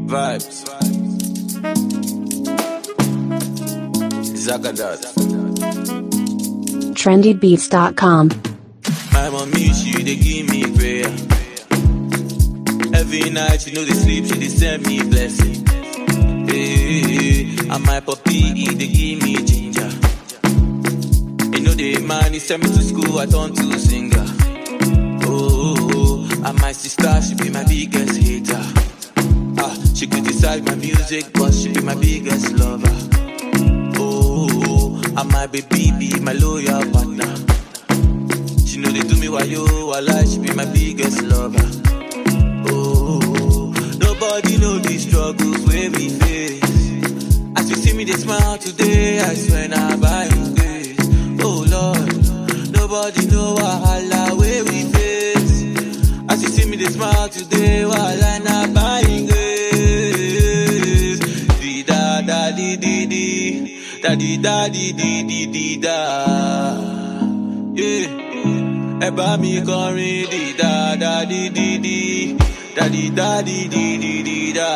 Vibes. Zagadat. trendybeats.com. My mommy, she dey give me prayer. Every night, she know they sleep, she dey send me blessing. Hey, and my puppy, he dey give me ginger. You know the man, he send me to school, I turn to singer. Oh, oh, oh, and my sister, she be my biggest hater. Ah, she criticize my music, but she be my biggest lover. Oh, oh, oh, and my baby be my loyal partner. She know they do me why yo, while she be my biggest lover. Oh, oh, oh, nobody know the struggles where we face. As you see me, they smile today, I swear now by His grace. Oh Lord, nobody know wahala where we face. As you see me, they smile today, while I not by His grace. Di da da di di di, da di da di di di di da. Yeah. Ẹ bá mi kọrin di da da di di di, da di da di di di di da.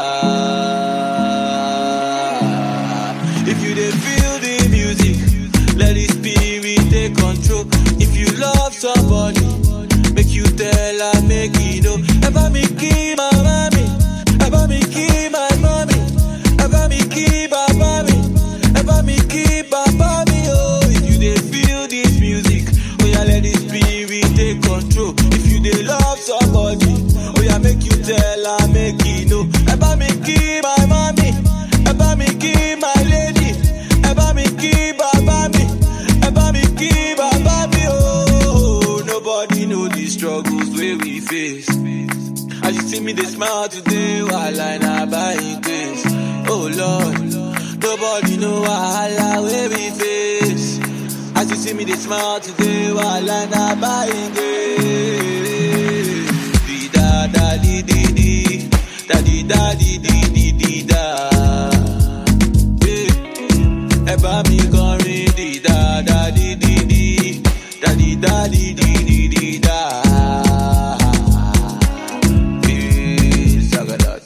If you dey feel the music, let the spirit take control. If you love somebody, make you tell her make you know. Ẹ bá mi kí màmá mi, ẹ bá mi kí my mommy, ẹ bá mi kí bàbá mi, ẹ bá mi kí bàbá mi o. If you dey feel this music, oya let the spirit take control. If you dey love somebody, oya make you tell her make you know. Ẹ bá mi kí my mommy, ẹ bá mi kí my lady, ẹ bá mi kí bàbá mi, ẹ bá mi kí bàbá mi o. Nobody know the struggles wey we face. As you see me, they smile today while I not buying this. Oh Lord, nobody know wahala where we face. As you see me, they smile today while I not buying this. Di da da di di di, da di da di di di di da. Yeah. Ẹ bá mi kọrin di da da di di di, da di da di di di di da. Yeah, Zagadat.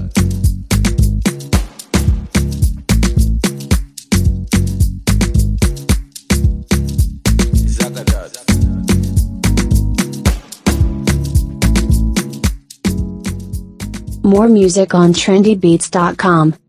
Zagadat. More music on trendybeats.com.